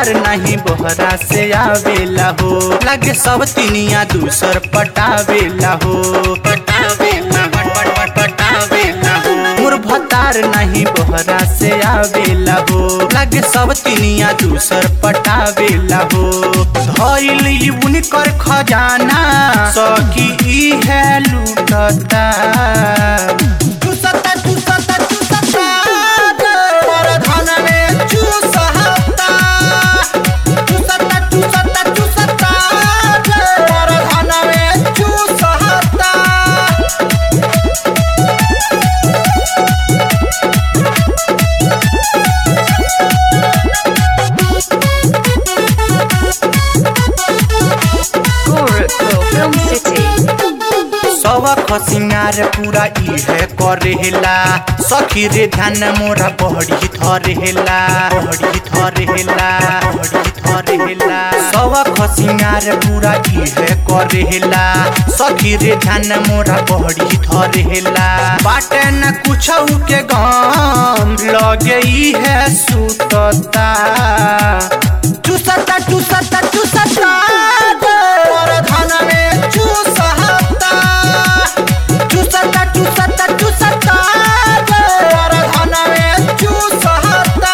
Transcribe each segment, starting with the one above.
भतार नहीं बोहरा से आवेला हो लगे सब तिनिया दूसर पटावेला हो पटावेला हो, पट- पट- पटावेला हो मोर भतार नहीं बोहरा से आवेला हो लगे सब तिनिया दूसर पटावेला हो धइल ई उनकर खजाना सकी ई है लूटता चूसता चूसता चूसता पर धन में चूसहता चूसता चूसता चूसता पर धन में चूसहता Gorakhpur Film City. सबक सिंगार पूरा इहे करेला सखी रे ध्यान मोरा बहड़ी थरेला बहड़ी थरेला बहड़ी थरेला सबक सिंगार पूरा इहे करेला सखी रे ध्यान मोरा बहड़ी थरेला बाटे न कुछ के गम लगे इहे सुतता चूसता चूसता चूसता पर धन में चूसहता चूसता चूसता चूसता पर धन में चूसहता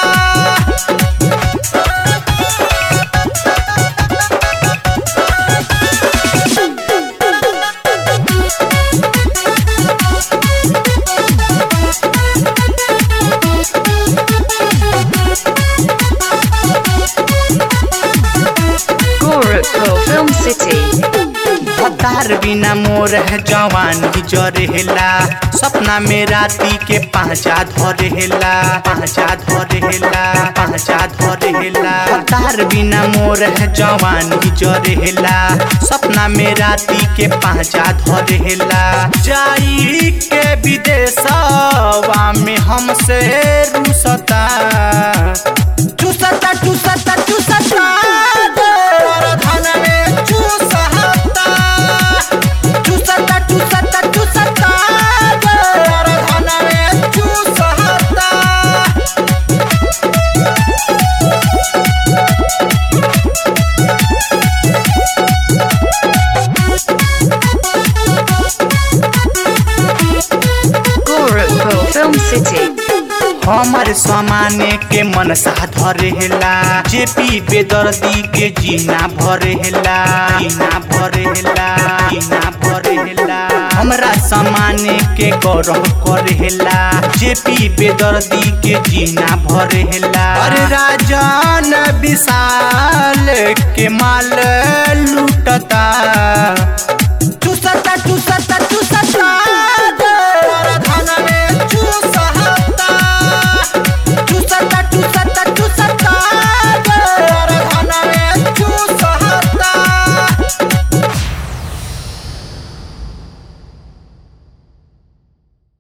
Gorakhpur Film City. भतार बिना मोर है जवानी जरेला सपना में राती के पांचा धरेला पांचा धरेला पांचा धरेला भतार बिना मोर है जवानी जरेला सपना में राती के पांचा धरेला जाई के विदेशवा में हमसे रुसता चूसता चूसता चूसता पर धन में चूसहता चूसता चूसता चूसता पर धन में चूसहता Gorakhpur Film City. हमर समाने के मन सा धरेला जेपी बेदर्दी के जीना भरेला जीना भरेला जीना भरेला हमरा समाने के गौरव करेला जेपी बेदर्दी के जीना भरेला अरे राजन विशाल के माल लूटता